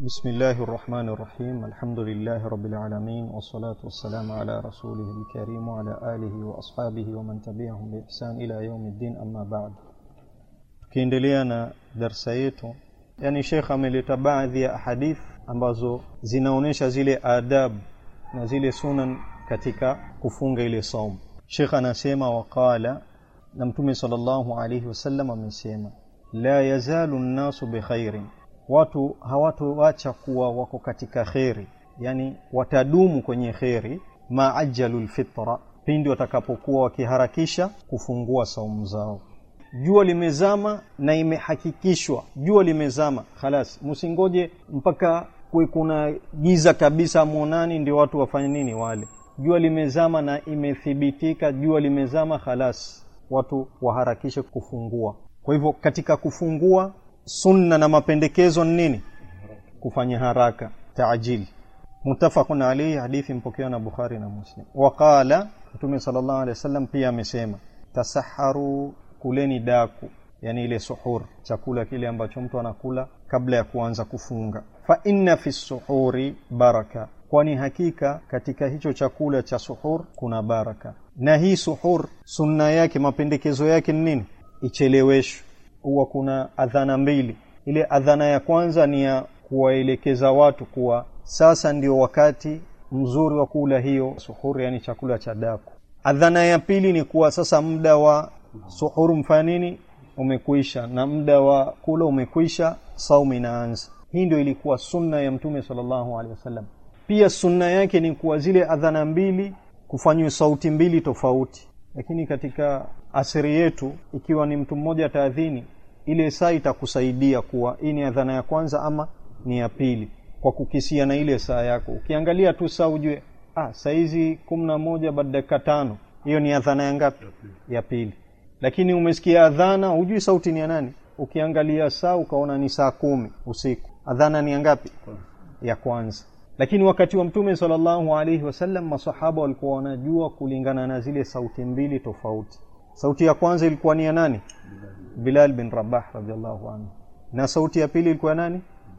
بسم الله الرحمن الرحيم الحمد لله رب العالمين والصلاة والسلام على رسوله الكريم وعلى آله وأصحابه ومن تبعهم بإحسان إلى يوم الدين أما بعد tukiendelea na darsa yetu yani shekh ameleta baadhi ya ahadith ambazo zinaonyesha zile adab na zile sunan katika kufunga ile saum shekh anasema waqala na mtume sallallahu alayhi wasallam amesema la yazalu nnasu bikhairin watu hawatoacha kuwa wako katika kheri yani watadumu kwenye kheri maajalu lfitra pindi watakapokuwa wakiharakisha kufungua saumu zao jua limezama na imehakikishwa jua limezama khalas msingoje mpaka kuwe kuna giza kabisa mwonani ndio watu wafanye nini wale jua limezama na imethibitika jua limezama khalas watu waharakishe kufungua kwa hivyo katika kufungua sunna na mapendekezo ni nini kufanya haraka taajili mutafaqun alayhi hadithi mpokewa na bukhari na muslim waqala mtume sallallahu alaihi wasallam pia amesema tasaharu kuleni daku yani ile suhur chakula kile ambacho mtu anakula kabla ya kuanza kufunga fa inna fi suhuri baraka kwani hakika katika hicho chakula cha suhur kuna baraka na hii suhur sunna yake mapendekezo yake ni nini icheleweshwe huwa kuna adhana mbili ile adhana ya kwanza ni ya kuwaelekeza watu kuwa sasa ndio wakati mzuri wa kula hiyo suhuri yani chakula cha daku adhana ya pili ni kuwa sasa muda wa suhuru mfanya nini umekwisha na muda wa kula umekwisha saumu inaanza hii ndio ilikuwa sunna ya mtume sallallahu alaihi wasallam pia sunna yake ni kuwa zile adhana mbili kufanywa sauti mbili tofauti lakini katika asiri yetu ikiwa ni mtu mmoja taadhini ile saa itakusaidia kuwa hii ni adhana ya kwanza ama ni ya pili kwa kukisia na ile saa yako ukiangalia tu saa ujue ah saizi kumi na moja baada dakika tano hiyo ni adhana ya ngapi ya pili lakini umesikia adhana hujui sauti ni ya nani ukiangalia saa ukaona ni saa kumi usiku adhana ni ya ngapi ya kwanza lakini wakati wa mtume sallallahu alaihi wasallam masahaba walikuwa wanajua kulingana na zile sauti mbili tofauti sauti ya kwanza ilikuwa ni ya nani bilal bin rabah radiallahu anhu na sauti ya pili ilikuwa nani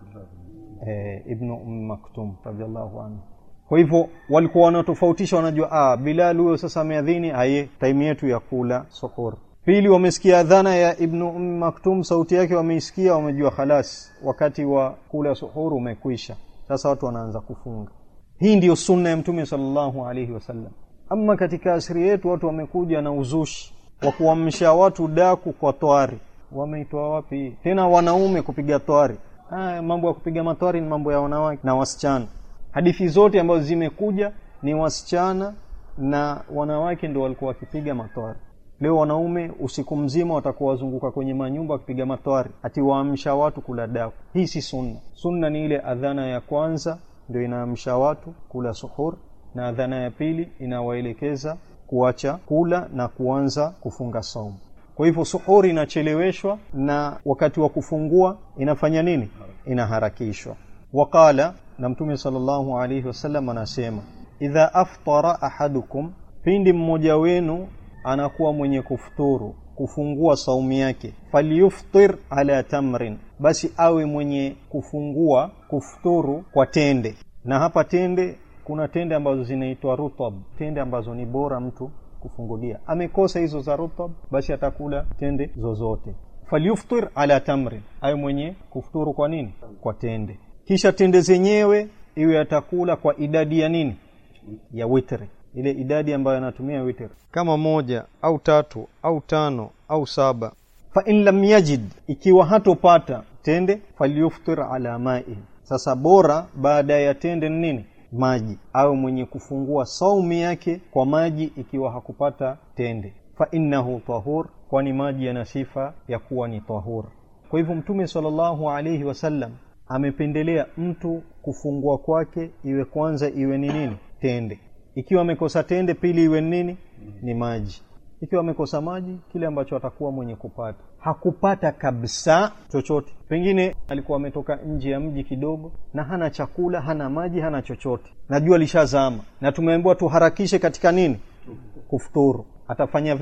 eh, ibnu um maktum radiallahu anhu kwa hivyo walikuwa wanatofautisha wanajua ah, bilal huyo sasa ameadhini aye taimu yetu ya kula suhur pili wamesikia adhana ya ibnu um maktum sauti yake wameisikia wamejua khalas wakati wa kula suhur umekwisha sasa watu wanaanza kufunga hii ndiyo sunna ya mtume sallallahu alaihi wasallam ama katika asiri yetu watu wamekuja na uzushi wa kuamsha watu daku kwa twari wameitoa wapi tena wanaume kupiga twari ah, mambo ya kupiga matwari ni mambo ya wanawake na wasichana hadithi zote ambazo zimekuja ni wasichana na wanawake ndio walikuwa wakipiga matwari leo wanaume usiku mzima watakuwa wazunguka kwenye manyumba wakipiga matwari ati waamsha watu kula daku hii si sunna sunna ni ile adhana ya kwanza ndio inaamsha watu kula suhur na adhana ya pili inawaelekeza kuacha kula na kuanza kufunga saumu kwa hivyo suhuri inacheleweshwa na wakati wa kufungua inafanya nini inaharakishwa waqala na mtume sallallahu alaihi wasallam anasema idha aftara ahadukum pindi mmoja wenu anakuwa mwenye kufuturu kufungua saumu yake falyuftir ala tamrin basi awe mwenye kufungua kufuturu kwa tende na hapa tende kuna tende ambazo zinaitwa rutab tende ambazo ni bora mtu kufungulia amekosa hizo za rutab basi atakula tende zozote falyuftir ala tamrin awe mwenye kufuturu kwa nini kwa tende kisha tende zenyewe iwe atakula kwa idadi ya nini ya witri ile idadi ambayo anatumia witr kama moja au tatu au tano au saba fa in lam yajid ikiwa hatopata tende falyuftir ala ma'i sasa bora baada ya tende nini maji au mwenye kufungua saumu yake kwa maji ikiwa hakupata tende fa innahu tahur kwani maji yana sifa ya kuwa ni tahur kwa hivyo mtume sallallahu alayhi wasallam amependelea mtu kufungua kwake iwe kwanza iwe ni nini tende ikiwa amekosa tende pili iwe nini ni maji ikiwa amekosa maji kile ambacho atakuwa mwenye kupata hakupata kabisa chochote pengine alikuwa ametoka nje ya mji kidogo na hana chakula hana maji hana chochote na jua lishazama na tumeambiwa tuharakishe katika nini kufuturu atafanya vipi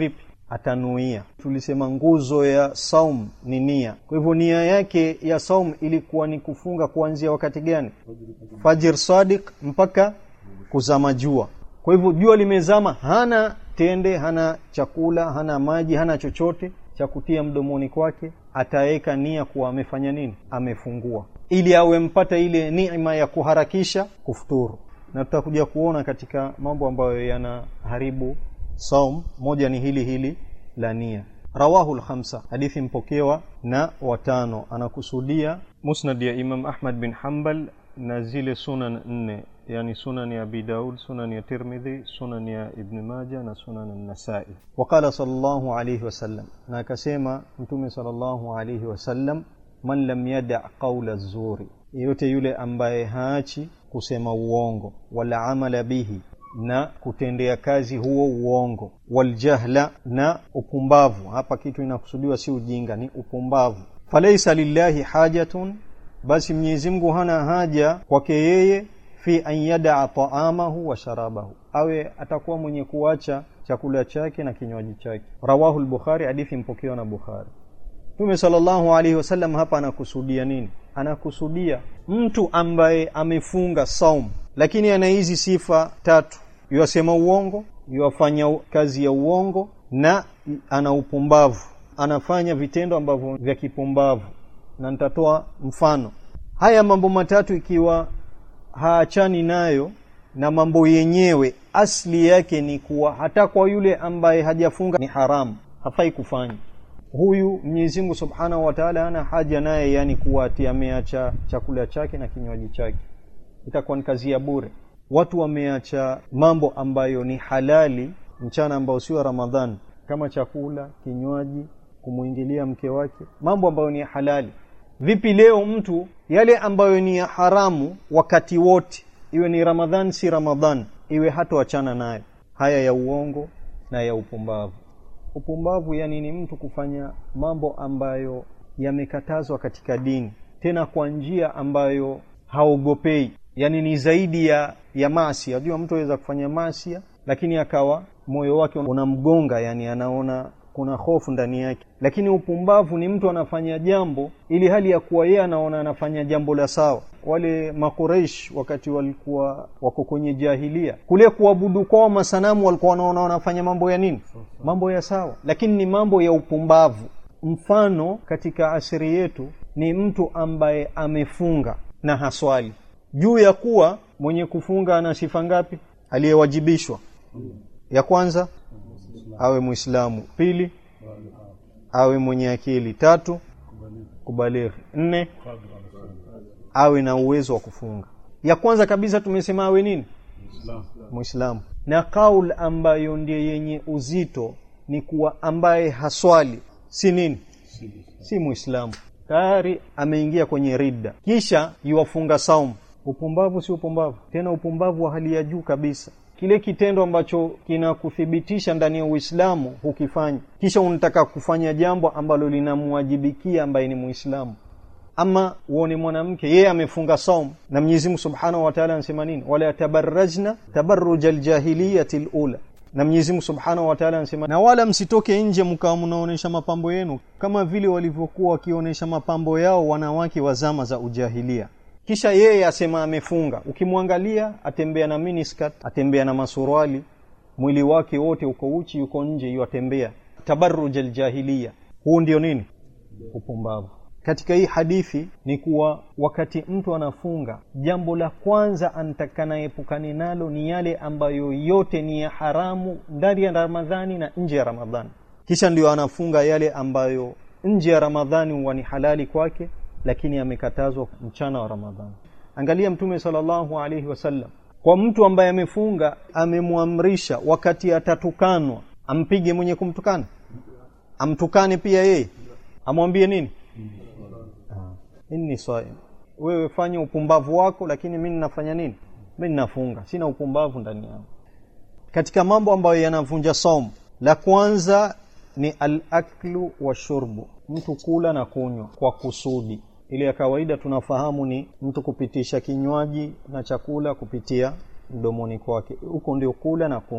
atanuia tulisema nguzo ya saum ni nia kwa hivyo nia yake ya saum ilikuwa ni kufunga kuanzia wakati gani fajir sadiq mpaka kuzama jua kwa hivyo jua limezama hana tende hana chakula hana maji hana chochote cha kutia mdomoni kwake ataweka nia kuwa amefanya nini amefungua ili awe mpata ile neema ya kuharakisha kufuturu na tutakuja kuona katika mambo ambayo yanaharibu saum moja ni hili hili la nia rawahu lkhamsa hadithi mpokewa na watano anakusudia musnad ya imam ahmad bin hambal na zile sunan nne yani sunan ya abi daud sunan ya tirmidhi sunan ya ibn maja na sunan nasai waqala sallallahu alayhi wasallam na akasema mtume sallallahu alayhi wasallam man lam yada qaula zuri yeyote yule ambaye haachi kusema uongo wala amala bihi na kutendea kazi huo uongo waljahla na upumbavu hapa kitu inakusudiwa si ujinga ni upumbavu falaisa lillahi hajatun basi Mwenyezi Mungu hana haja kwake yeye fi an yadaa taamahu wa sharabahu awe atakuwa mwenye kuacha chakula chake na kinywaji chake rawahu al-bukhari hadithi mpokewa na bukhari Mtume sallallahu alaihi wasallam hapa anakusudia nini anakusudia mtu ambaye amefunga saum lakini ana hizi sifa tatu yuasema uongo yuafanya kazi ya uongo na ana upumbavu anafanya vitendo ambavyo vya kipumbavu na nitatoa mfano haya mambo matatu ikiwa haachani nayo na mambo yenyewe asli yake ni kuwa hata kwa yule ambaye hajafunga ni haramu hafai kufanya huyu Mwenyezi Mungu Subhanahu wa Ta'ala hana haja naye yani kuwa ati ameacha chakula chake na kinywaji chake itakuwa ni kazi ya bure watu wameacha mambo ambayo ni halali mchana ambao sio Ramadhan kama chakula kinywaji kumuingilia mke wake mambo ambayo ni halali vipi leo mtu yale ambayo ni ya haramu wakati wote iwe ni Ramadhan si Ramadhan iwe hatoachana nayo haya ya uongo na ya upumbavu upumbavu yani ni mtu kufanya mambo ambayo yamekatazwa katika dini tena kwa njia ambayo haogopei yani ni zaidi ya ya maasi unajua mtu aweza kufanya maasi lakini akawa moyo wake unamgonga yani anaona kuna hofu ndani yake lakini upumbavu ni mtu anafanya jambo ili hali ya kuwa yeye anaona anafanya jambo la sawa wale makureish wakati walikuwa wako kwenye jahilia kule kuabudu kwao masanamu walikuwa wanaona wanafanya mambo ya nini mambo ya sawa lakini ni mambo ya upumbavu mfano katika asiri yetu ni mtu ambaye amefunga na haswali juu ya kuwa mwenye kufunga ana sifa ngapi aliyewajibishwa ya kwanza awe muislamu pili awe mwenye akili tatu kubalighi nne awe na uwezo wa kufunga ya kwanza kabisa tumesema awe nini muislamu na kaul ambayo ndiye yenye uzito ni kuwa ambaye haswali si nini si muislamu tayari ameingia kwenye ridda kisha yuwafunga saumu upumbavu si upumbavu tena upumbavu wa hali ya juu kabisa kile kitendo ambacho kinakuthibitisha ndani ya Uislamu hukifanya kisha unataka kufanya jambo ambalo linamwajibikia ambaye ni Muislamu ama uone mwanamke yeye amefunga saum na Mwenyezi Mungu Subhanahu wa Ta'ala anasema nini wala tabarrajna tabarruj aljahiliyati alula na Mwenyezi Mungu Subhanahu wa Ta'ala anasema na wala msitoke nje mkawa mnaonesha mapambo yenu kama vile walivyokuwa wakionyesha mapambo yao wanawake wa zama za ujahilia kisha yeye asema amefunga ukimwangalia atembea na miniskirt atembea na masuruali mwili wake wote uko uchi yuko nje yuatembea tabarruj aljahiliya huu ndio nini upumbavu katika hii hadithi ni kuwa wakati mtu anafunga jambo la kwanza antakana epukane nalo ni yale ambayo yote ni ya haramu ndani ya ramadhani na nje ya ramadhani kisha ndio anafunga yale ambayo nje ya ramadhani huwa ni halali kwake lakini amekatazwa mchana wa ramadhani angalia mtume sallallahu alaihi wasallam kwa mtu ambaye amefunga amemwamrisha wakati atatukanwa ampige mwenye kumtukana amtukane pia yeye amwambie nini inni saim wewe fanya upumbavu wako lakini mimi ninafanya nini mimi ninafunga sina upumbavu ndani yangu katika mambo ambayo yanavunja somo la kwanza ni al-aklu wa shurbu mtu kula na kunywa kwa kusudi ile ya kawaida tunafahamu ni mtu kupitisha kinywaji na chakula kupitia mdomoni kwake huko ndio kula na kunywa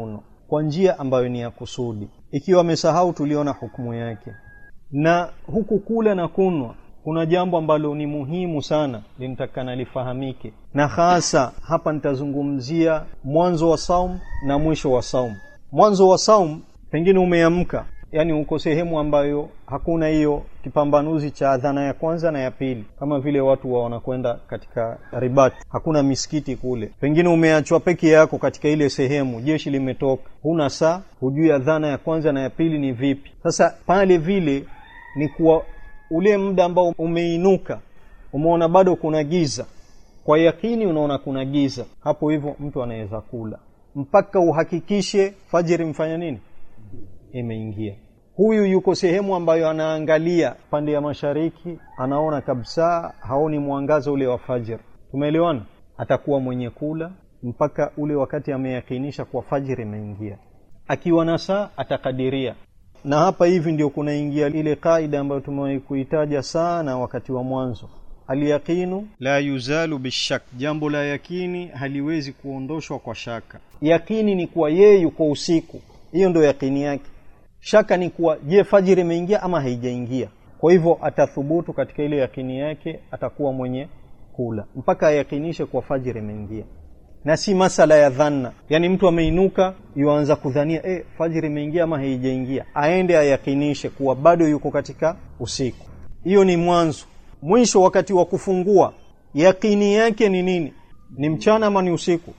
kwa njia ambayo ni ya kusudi ikiwa amesahau tuliona hukumu yake na huku kula na kunwa kuna jambo ambalo ni muhimu sana linatakana lifahamike na hasa hapa nitazungumzia mwanzo wa saum na mwisho wa saum mwanzo wa saum pengine umeamka yani uko sehemu ambayo hakuna hiyo kipambanuzi cha adhana ya kwanza na ya pili kama vile watu wa wanakwenda katika ribat hakuna misikiti kule pengine umeachwa peke yako katika ile sehemu jeshi limetoka huna saa hujui adhana ya kwanza na ya pili ni vipi sasa pale vile ni kuwa ule muda ambao umeinuka umeona bado kuna giza kwa yakini unaona kuna giza hapo hivyo mtu anaweza kula mpaka uhakikishe fajiri mfanya nini imeingia huyu yuko sehemu ambayo anaangalia pande ya mashariki anaona kabisa haoni mwangaza ule wa fajr tumeelewana atakuwa mwenye kula mpaka ule wakati ameyakinisha kwa fajiri imeingia akiwa na saa atakadiria na hapa hivi ndio kunaingia ile kaida ambayo tumewahi kuitaja sana wakati wa mwanzo alyaqinu la yuzalu bishak jambo la yakini haliwezi kuondoshwa kwa shaka yakini ni kuwa yeye yuko usiku hiyo ndio yakini yake shaka ni kuwa je fajiri imeingia ama haijaingia kwa hivyo atathubutu katika ile yakini yake atakuwa mwenye kula mpaka ayakinishe kuwa fajiri imeingia na si masala ya dhanna yani mtu ameinuka yuanza kudhania e, fajiri imeingia ama haijaingia aende ayakinishe kuwa bado yuko katika usiku hiyo ni mwanzo mwisho wakati wa kufungua yakini yake ni nini ni mchana ama ni usiku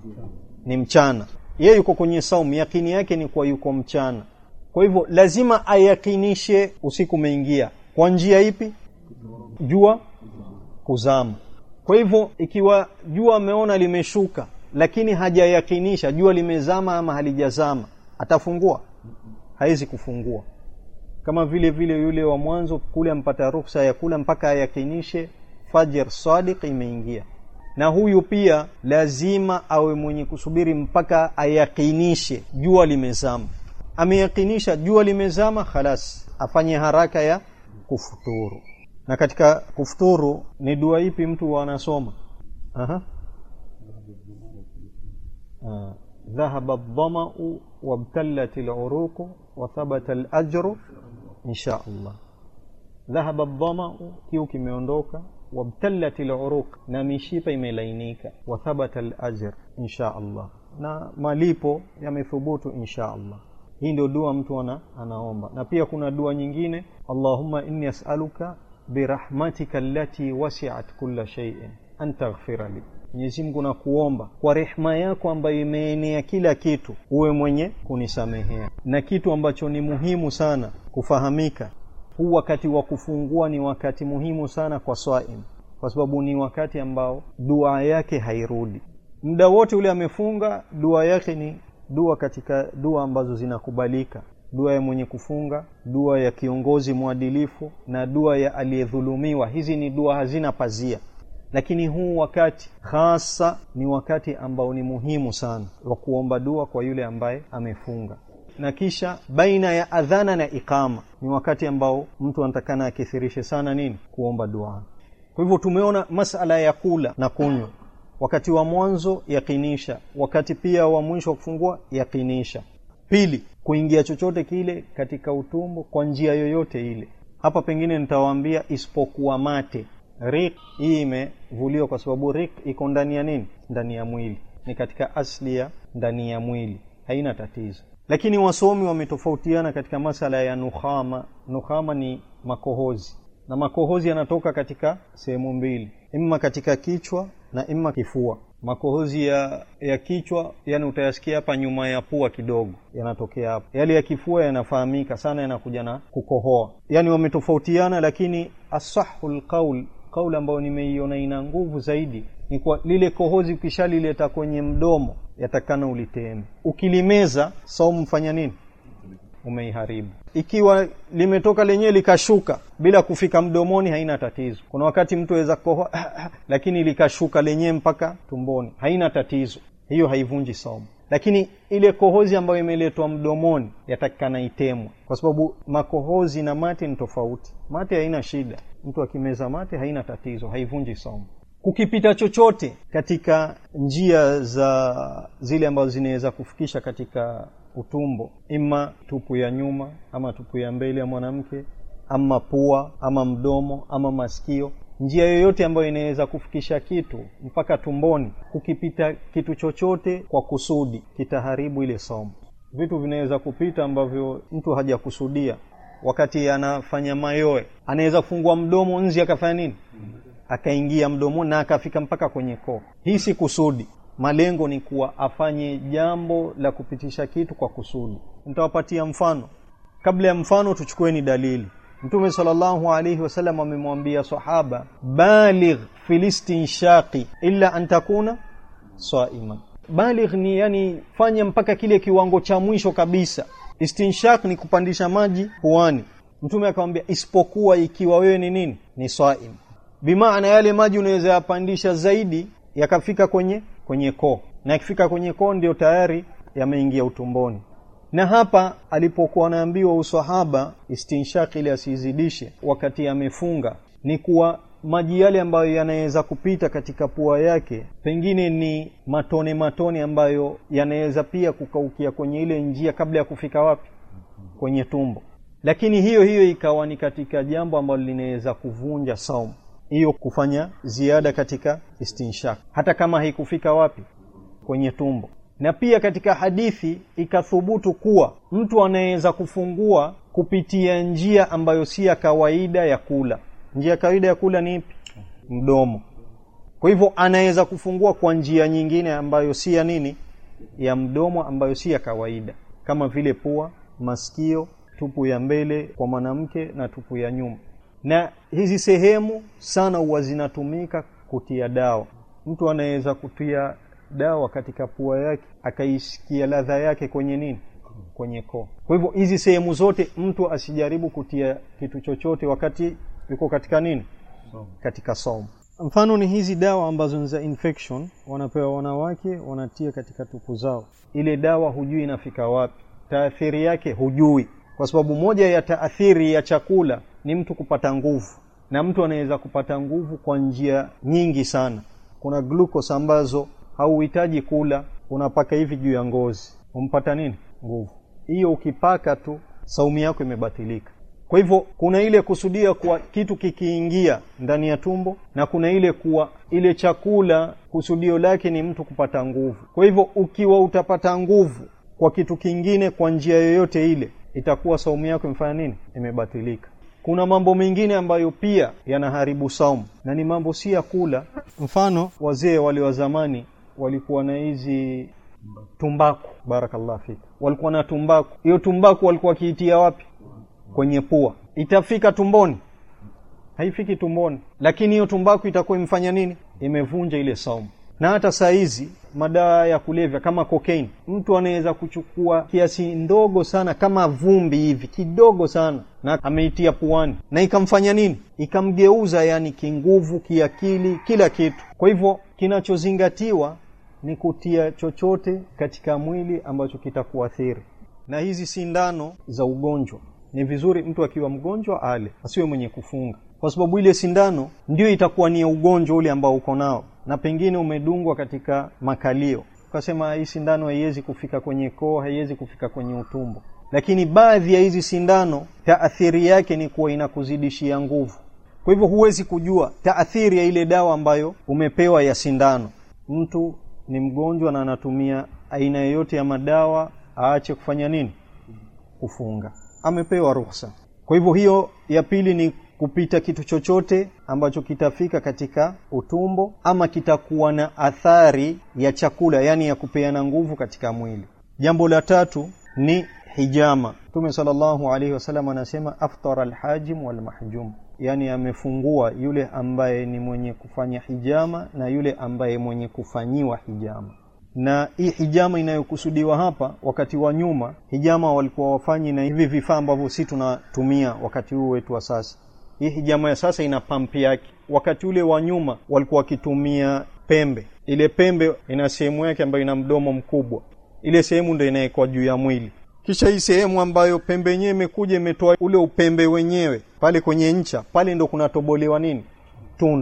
ni mchana yeye yuko kwenye saumu yakini yake ni kuwa yuko mchana kwa hivyo lazima ayakinishe usiku umeingia kwa njia ipi jua kuzama kwa hivyo ikiwa jua ameona limeshuka lakini hajayakinisha jua limezama ama halijazama atafungua hawezi kufungua kama vile vile yule wa mwanzo kule ampata ruksa ya kula mpaka ayakinishe fajr sadiq imeingia na huyu pia lazima awe mwenye kusubiri mpaka ayakinishe jua limezama ameyakinisha jua limezama khalas afanye haraka ya kufuturu na katika kufuturu ni dua ipi mtu anasoma aha ذهب الظمأ وابتلت العروق وثبت الأجر إن شاء الله ذهب الظمأ kiu kimeondoka wabtallat al-uruq na mishipa imelainika wa thabata al-ajr insha Allah na malipo yamethubutu insha Allah hii ndio dua mtu ana, anaomba na pia kuna dua nyingine Allahumma inni as'aluka birahmatika allati wasi'at kulla shay'in an taghfira li Mwenyezi Mungu nakuomba kwa rehema yako ambayo imeenea kila kitu uwe mwenye kunisamehea na kitu ambacho ni muhimu sana kufahamika huu wakati wa kufungua ni wakati muhimu sana kwa swaim kwa sababu ni wakati ambao dua yake hairudi muda wote ule amefunga dua yake ni dua katika dua ambazo zinakubalika dua ya mwenye kufunga dua ya kiongozi mwadilifu na dua ya aliyedhulumiwa hizi ni dua hazina pazia lakini huu wakati hasa ni wakati ambao ni muhimu sana wa kuomba dua kwa yule ambaye amefunga na kisha baina ya adhana na ikama ni wakati ambao mtu anatakana akithirishe sana nini kuomba dua kwa hivyo tumeona masala ya kula na kunywa wakati wa mwanzo yakinisha wakati pia wa mwisho wa kufungua yakinisha pili kuingia chochote kile katika utumbo kwa njia yoyote ile hapa pengine nitawaambia isipokuwa mate rik hii imevuliwa kwa sababu rik iko ndani ya nini ndani ya mwili ni katika asli ya ndani ya mwili haina tatizo lakini wasomi wametofautiana katika masala ya nukhama nukhama ni makohozi na makohozi yanatoka katika sehemu mbili imma katika kichwa na imma kifua makohozi ya ya kichwa yani utayasikia hapa nyuma ya pua kidogo yanatokea hapo yale ya kifua yanafahamika sana yanakuja na kukohoa yani wametofautiana lakini asahul qaul kauli ambayo nimeiona ina nguvu zaidi ni kwa lile kohozi ukishalileta kwenye mdomo yatakana uliteme ukilimeza saumu mfanya nini umeiharibu ikiwa limetoka lenyewe likashuka bila kufika mdomoni haina tatizo kuna wakati mtu aweza kohoa lakini likashuka lenyewe mpaka tumboni haina tatizo hiyo haivunji saumu lakini ile kohozi ambayo imeletwa mdomoni yatakikana itemwe kwa sababu makohozi na mate ni tofauti mate haina shida mtu akimeza mate haina tatizo haivunji saumu kukipita chochote katika njia za zile ambazo zinaweza kufikisha katika utumbo ima tupu ya nyuma ama tupu ya mbele ya mwanamke ama pua ama mdomo ama masikio njia yoyote ambayo inaweza kufikisha kitu mpaka tumboni kukipita kitu chochote kwa kusudi kitaharibu ile somo vitu vinaweza kupita ambavyo mtu hajakusudia wakati anafanya mayoe anaweza kufungua mdomo nzi akafanya nini akaingia mdomoni na akafika mpaka kwenye koo hii si kusudi malengo ni kuwa afanye jambo la kupitisha kitu kwa kusudi nitawapatia mfano kabla ya mfano tuchukueni dalili mtume sallallahu alaihi wasallam amemwambia sahaba baligh filistinshaqi illa an takuna saima baligh ni yani fanya mpaka kile kiwango cha mwisho kabisa istinshaq ni kupandisha maji puani mtume akamwambia isipokuwa ikiwa wewe ni nini ni saim bimaana yale maji unaweza yapandisha zaidi yakafika kwenye kwenye koo na yakifika kwenye koo ndio tayari yameingia utumboni na hapa alipokuwa anaambiwa usahaba istinshaq ili asizidishe wakati amefunga ni kuwa maji yale ambayo yanaweza kupita katika pua yake pengine ni matone matone ambayo yanaweza pia kukaukia kwenye ile njia kabla ya kufika wapi kwenye tumbo lakini hiyo hiyo ikawa ni katika jambo ambalo linaweza kuvunja saumu hiyo kufanya ziada katika istinshak hata kama haikufika wapi kwenye tumbo na pia katika hadithi ikathubutu kuwa mtu anaweza kufungua kupitia njia ambayo si ya kawaida ya kula njia ya kawaida ya kula ni ipi mdomo kwa hivyo anaweza kufungua kwa njia nyingine ambayo si ya nini ya mdomo ambayo si ya kawaida kama vile pua masikio tupu ya mbele kwa mwanamke na tupu ya nyuma na hizi sehemu sana huwa zinatumika kutia dawa mtu anaweza kutia dawa katika pua yake akaisikia ladha yake kwenye nini kwenye koo kwa hivyo hizi sehemu zote mtu asijaribu kutia kitu chochote wakati yuko katika nini katika somo mfano ni hizi dawa ambazo ni za infection wanapewa wanawake wanatia katika tupu zao ile dawa hujui inafika wapi taathiri yake hujui kwa sababu moja ya taathiri ya chakula ni mtu kupata nguvu na mtu anaweza kupata nguvu kwa njia nyingi sana kuna glucose ambazo hauhitaji kula unapaka hivi juu ya ngozi umpata nini nguvu hiyo ukipaka tu saumu yako imebatilika kwa hivyo kuna ile kusudia kuwa kitu kikiingia ndani ya tumbo na kuna ile kuwa ile chakula kusudio lake ni mtu kupata nguvu kwa hivyo ukiwa utapata nguvu kwa kitu kingine kwa njia yoyote ile itakuwa saumu yako imefanya nini imebatilika kuna mambo mengine ambayo pia yanaharibu saumu na ni mambo si ya kula mfano wazee wale wa zamani walikuwa na hizi tumbaku barakallah fik walikuwa na tumbaku hiyo tumbaku walikuwa wakiitia wapi kwenye pua itafika tumboni haifiki tumboni lakini hiyo tumbaku itakuwa imefanya nini imevunja ile saumu na hata saa hizi madawa ya kulevya kama cocaine mtu anaweza kuchukua kiasi ndogo sana kama vumbi hivi kidogo sana na ameitia puani na ikamfanya nini ikamgeuza yani kinguvu kiakili kila kitu kwa hivyo kinachozingatiwa ni kutia chochote katika mwili ambacho kitakuathiri na hizi sindano za ugonjwa ni vizuri mtu akiwa mgonjwa ale asiwe mwenye kufunga kwa sababu ile sindano ndio itakuwa ni ya ugonjwa ule ambao uko nao na pengine umedungwa katika makalio ukasema hii sindano haiwezi kufika kwenye koo haiwezi kufika kwenye utumbo lakini baadhi ya hizi sindano taathiri yake ni kuwa inakuzidishia nguvu kwa hivyo huwezi kujua taathiri ya ile dawa ambayo umepewa ya sindano mtu ni mgonjwa na anatumia aina yoyote ya madawa aache kufanya nini kufunga amepewa ruhusa kwa hivyo hiyo ya pili ni kupita kitu chochote ambacho kitafika katika utumbo ama kitakuwa na athari ya chakula yani ya kupeana nguvu katika mwili jambo la tatu ni hijama mtume sallallahu alaihi wasallam anasema aftara alhajim walmahjum yani amefungua yule ambaye ni mwenye kufanya hijama na yule ambaye mwenye kufanyiwa hijama na hii hijama inayokusudiwa hapa wakati wa nyuma hijama walikuwa wafanyi na hivi vifaa ambavyo si tunatumia wakati huu wetu wa sasa hii hijama ya sasa ina pampi yake wakati ule wa nyuma walikuwa wakitumia pembe ile pembe ina sehemu yake ambayo ina mdomo mkubwa ile sehemu ndio inawekwa juu ya mwili kisha hii sehemu ambayo pembe yenyewe imekuja imetoa ule upembe wenyewe pale kwenye ncha pale ndo kunatobolewa nini tundu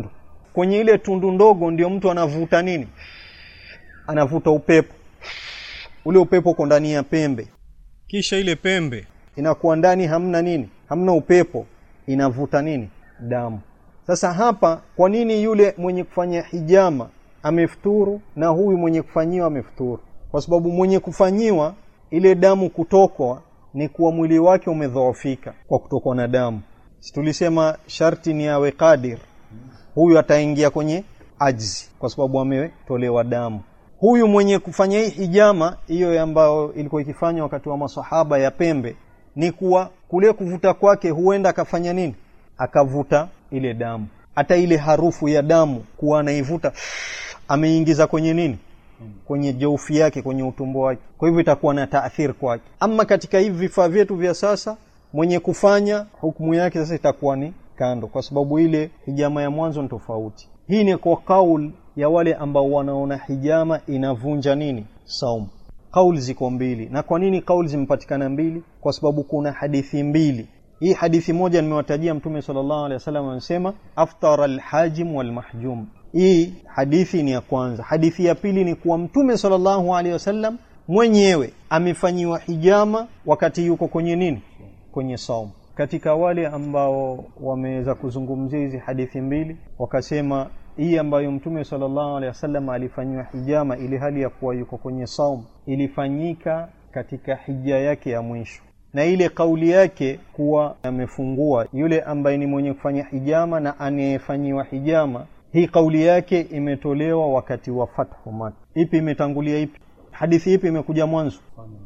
kwenye ile tundu ndogo ndio mtu anavuta nini anavuta upepo ule upepo uko ndani ya pembe kisha ile pembe inakuwa ndani hamna nini hamna upepo inavuta nini damu sasa hapa kwa nini yule mwenye kufanya hijama amefuturu na huyu mwenye kufanyiwa amefuturu kwa sababu mwenye kufanyiwa ile damu kutokwa ni kuwa mwili wake umedhoofika kwa kutokwa na damu si tulisema sharti ni awe kadir huyu ataingia kwenye ajzi kwa sababu ametolewa damu huyu mwenye kufanya hii hijama hiyo ambayo ilikuwa ikifanywa wakati wa masahaba ya pembe ni kuwa kule kuvuta kwake huenda akafanya nini akavuta ile damu hata ile harufu ya damu kuwa anaivuta ameingiza kwenye nini kwenye jaufi yake kwenye utumbo wake kwa hivyo itakuwa na taathiri kwake ama katika hivi vifaa vyetu vya sasa mwenye kufanya hukumu yake sasa itakuwa ni kando kwa sababu ile hijama ya mwanzo ni tofauti hii ni kwa kaul ya wale ambao wanaona hijama inavunja nini saum kauli ziko mbili na kwa nini kauli zimepatikana mbili kwa sababu kuna hadithi mbili hii hadithi moja nimewatajia mtume sallallahu alaihi wasallam anasema aftara alhajim walmahjum hii hadithi ni ya kwanza hadithi ya pili ni kuwa mtume sallallahu alaihi wasallam mwenyewe amefanyiwa hijama wakati yuko kwenye nini kwenye saum katika wale ambao wameweza kuzungumzia hizi hadithi mbili wakasema hii ambayo mtume sallallahu alaihi wasallam alifanyiwa hijama ili hali ya kuwa yuko kwenye saum ilifanyika katika hija yake ya mwisho na ile kauli yake kuwa amefungua yule ambaye ni mwenye kufanya hijama na anayefanyiwa hijama hii kauli yake imetolewa wakati wa fathu Maka. Ipi imetangulia ipi? Hadithi ipi imekuja mwanzo?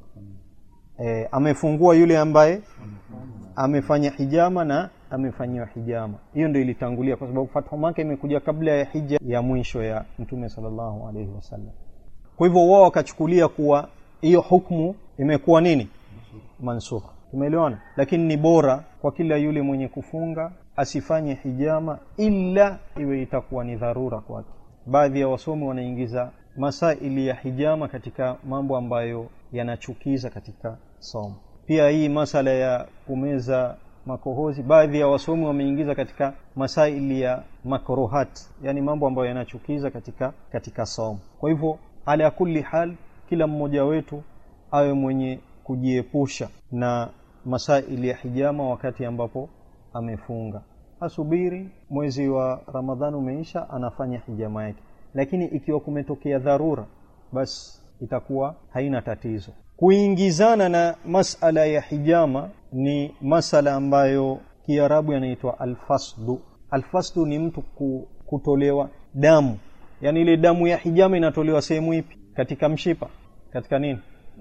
E, amefungua yule ambaye amefanya hijama na amefanyiwa hijama. Hiyo ndio ilitangulia, kwa sababu fathu Maka imekuja kabla ya hija ya mwisho ya Mtume sallallahu alaihi wasallam. Kwa hivyo wao wakachukulia kuwa hiyo hukmu imekuwa nini, mansukh. Tumeelewana? Lakini ni bora kwa kila yule mwenye kufunga asifanye hijama ila iwe itakuwa ni dharura kwake. Baadhi ya wasomi wanaingiza masaili ya hijama katika mambo ambayo yanachukiza katika somo. Pia hii masala ya kumeza makohozi, baadhi ya wasomi wameingiza katika masaili ya makruhat, yani mambo ambayo yanachukiza katika katika somo. Kwa hivyo, ala kulli hal, kila mmoja wetu awe mwenye kujiepusha na masaili ya hijama wakati ambapo amefunga asubiri mwezi wa ramadhani umeisha anafanya hijama yake lakini ikiwa kumetokea dharura basi itakuwa haina tatizo kuingizana na masala ya hijama ni masala ambayo kiarabu yanaitwa alfasdu alfasdu ni mtu kutolewa damu yaani ile damu ya hijama inatolewa sehemu ipi katika mshipa katika nini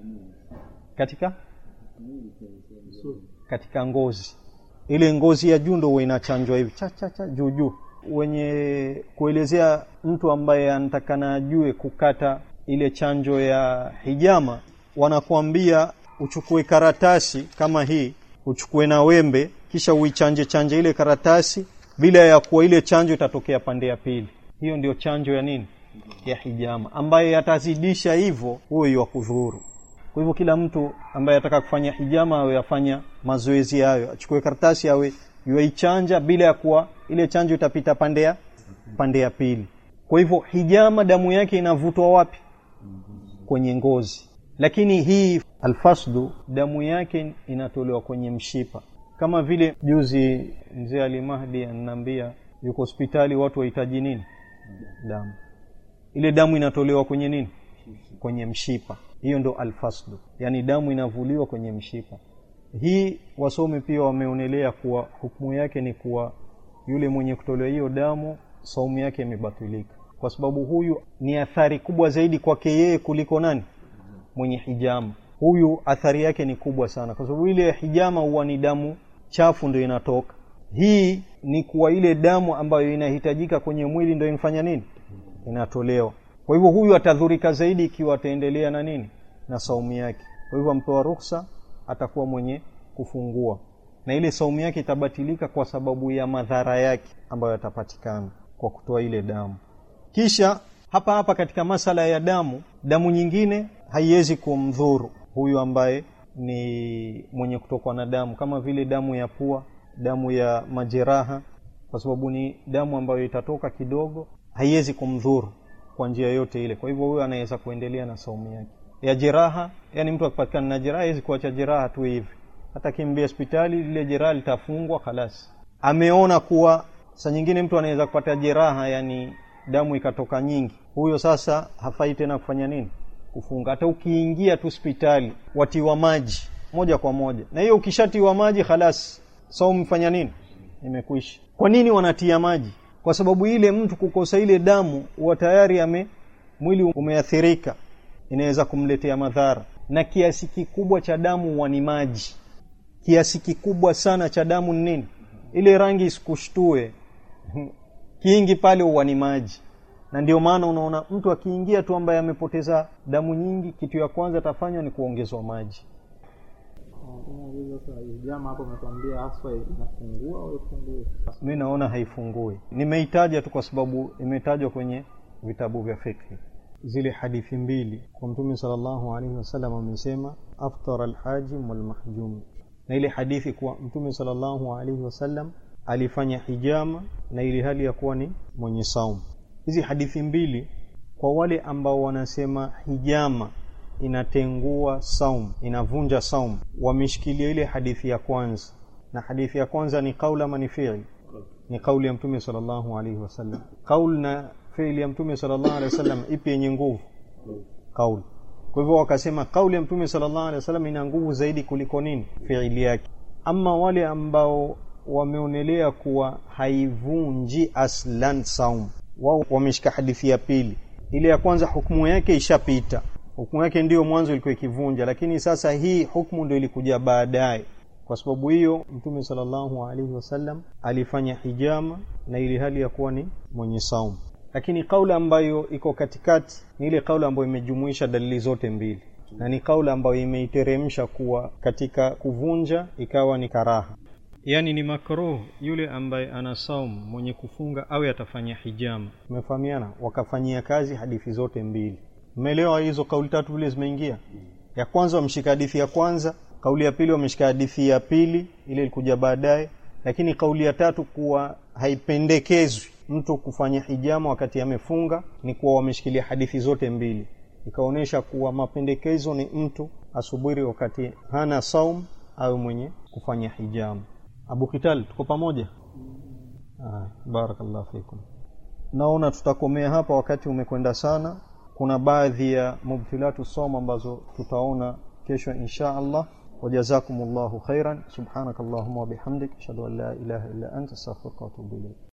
katika katika ngozi ile ngozi ya juu ndo inachanjwa hivi cha cha cha juu juu wenye kuelezea mtu ambaye anatakana ajue kukata ile chanjo ya hijama wanakuambia uchukue karatasi kama hii uchukue na wembe kisha uichanje chanje ile karatasi bila ya kuwa ile chanjo itatokea pande ya pili hiyo ndio chanjo ya nini ya hijama ambaye atazidisha hivyo huyo wa kudhuru kwa hivyo kila mtu ambaye ataka kufanya hijama awe afanya mazoezi hayo achukue karatasi awe yuaichanja bila ya kuwa ile chanjo itapita pande ya pande ya pili kwa hivyo hijama damu yake inavutwa wapi kwenye ngozi lakini hii alfasdu damu yake inatolewa kwenye mshipa kama vile juzi mzee Ali Mahdi ananiambia yuko hospitali watu wahitaji nini damu ile damu inatolewa kwenye nini kwenye mshipa hiyo ndo alfasdu yani damu inavuliwa kwenye mshipa hii wasomi pia wameonelea kuwa hukumu yake ni kuwa yule mwenye kutolewa hiyo damu saumu yake imebatilika kwa sababu huyu ni athari kubwa zaidi kwake yeye kuliko nani mwenye hijama huyu athari yake ni kubwa sana kwa sababu ile hijama huwa ni damu chafu ndio inatoka hii ni kuwa ile damu ambayo inahitajika kwenye mwili ndio inafanya nini inatolewa kwa hivyo huyu atadhurika zaidi ikiwa ataendelea na nini na saumu yake kwa hivyo ampewa ruksa atakuwa mwenye kufungua na ile saumu yake itabatilika kwa sababu ya madhara yake ambayo yatapatikana kwa kutoa ile damu kisha hapa hapa katika masala ya damu damu nyingine haiwezi kumdhuru huyu ambaye ni mwenye kutokwa na damu kama vile damu ya pua damu ya majeraha kwa sababu ni damu ambayo itatoka kidogo haiwezi kumdhuru kwa njia yoyote ile kwa hivyo huyo anaweza kuendelea na saumu yake ya jeraha yani mtu akipatikana na jeraha hawezi kuacha jeraha tu hivi hata kimbia hospitali lile jeraha litafungwa khalas ameona kuwa saa nyingine mtu anaweza kupata jeraha yani damu ikatoka nyingi huyo sasa hafai tena kufanya nini kufunga hata ukiingia tu hospitali watiwa maji moja kwa moja na hiyo ukishatiwa maji khalas saumu fanya nini imekwisha kwa nini wanatia maji kwa sababu ile mtu kukosa ile damu huwa tayari ame mwili umeathirika inaweza kumletea madhara na kiasi kikubwa cha damu huwa ni maji kiasi kikubwa sana cha damu ni nini ile rangi isikushtue kingi pale huwa ni maji na ndio maana unaona mtu akiingia tu ambaye amepoteza damu nyingi kitu ya kwanza atafanya ni kuongezwa maji jama hapo umetuambia haswa inafungua au ifungui mi naona haifungui nimeitaja tu kwa sababu imetajwa kwenye vitabu vya fikhi zile hadithi mbili kwa mtume salllahu alaihi wasallam amesema aftara alhajim walmahjum na ile hadithi kuwa mtume salllahu alaihi wasallam alifanya hijama na ili hali ya kuwa ni mwenye saumu hizi hadithi mbili kwa wale ambao wanasema hijama inatengua saum inavunja saum wameshikilia ile hadithi ya kwanza na hadithi ya kwanza ni kauli ama ni fiili ni kauli ya mtume sallallahu alaihi wasallam kauli na fiili ya mtume sallallahu alaihi wasallam ipi yenye nguvu kauli kwa hivyo wakasema kauli ya mtume sallallahu alaihi wasallam ina nguvu zaidi kuliko nini fiili yake ama wale ambao wameonelea kuwa haivunji aslan saum wao wameshika hadithi ya pili ile ya kwanza hukumu yake ishapita hukumu yake ndiyo mwanzo ilikuwa ikivunja lakini sasa hii hukumu ndio ilikuja baadaye kwa sababu hiyo mtume sallallahu alaihi wasallam alifanya hijama na ili hali ya kuwa ni mwenye saumu lakini kauli ambayo iko katikati ni ile kauli ambayo imejumuisha dalili zote mbili na ni kauli ambayo imeiteremsha kuwa katika kuvunja ikawa ni karaha yaani ni makruh yule ambaye ana saumu mwenye kufunga awe atafanya hijama umefahamiana wakafanyia kazi hadithi zote mbili mmeelewa hizo kauli tatu vile zimeingia ya kwanza wameshika hadithi ya kwanza kauli ya pili wameshika hadithi ya pili ile ilikuja baadaye lakini kauli ya tatu kuwa haipendekezwi mtu kufanya hijama wakati amefunga ni kuwa wameshikilia hadithi zote mbili ikaonyesha kuwa mapendekezo ni mtu asubiri wakati hana saum au mwenye kufanya hijama abu kital tuko pamoja ah, barakallahu fikum naona tutakomea hapa wakati umekwenda sana kuna baadhi ya mubtilatu som ambazo tutaona kesho insha allah wajazakum llahu khairan subhanaka allahuma wabihamdik ashhadu an la ilaha illa anta astaghfiruka waatubu ilaik